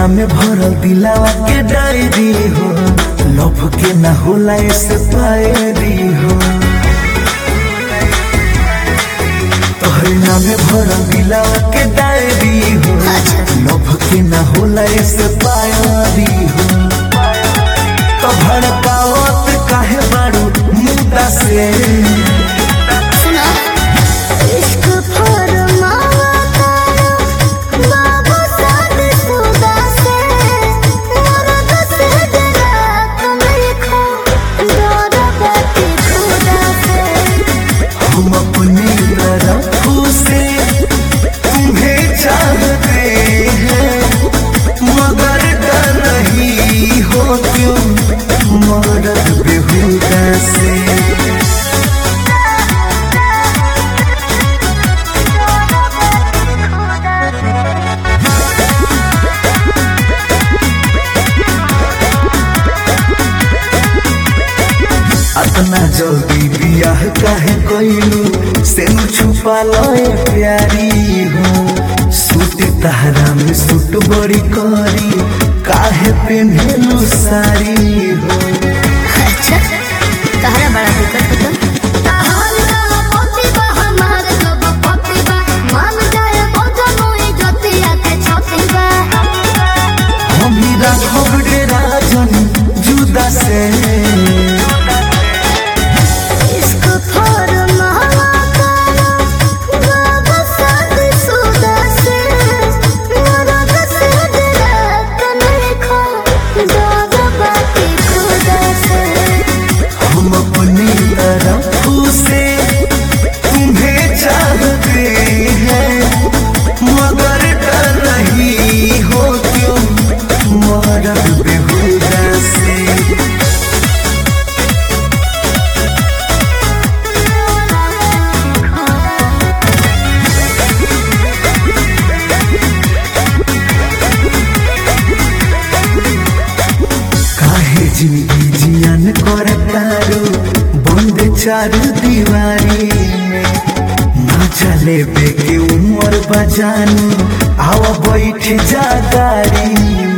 में भरल दिलावा के डायरी हो लव के ना होला ऐसे पायरी हो तोहरे नामे भरल दिलावा के डायरी हो लव के ना होला ऐसे पायरी हो तो भड़कावत काहे बारू मुद्दा से सुना इश्क फरमावा करो बाबू साद सुदा से मरद से डरा तुम्हें खो डरा बाती खुदा से हम अपनी तरफ से तुम्हें चाहते हैं मगर डर रही हो क्यों मरद बेहुदा से अतना जल्दी बियाह काहे कइलू से न छुपा लए प्यारी हो सूट तहरा में सूट बड़ी करी काहे पेन्हेलू साड़ी हो अच्छा तहरा बड़ा दिक्कत होता हम ही राघव डेरा जन जुदा से हम अपनी तरफ से तुम्हें चाहते हैं मगर डर रही हो क्यों मरद बेहुदा से काहे जिंदगी जियन कर तारो बंद चारू दीवारी में ना चले बे के उम्र बजानू आवा बैठ जा गाड़ी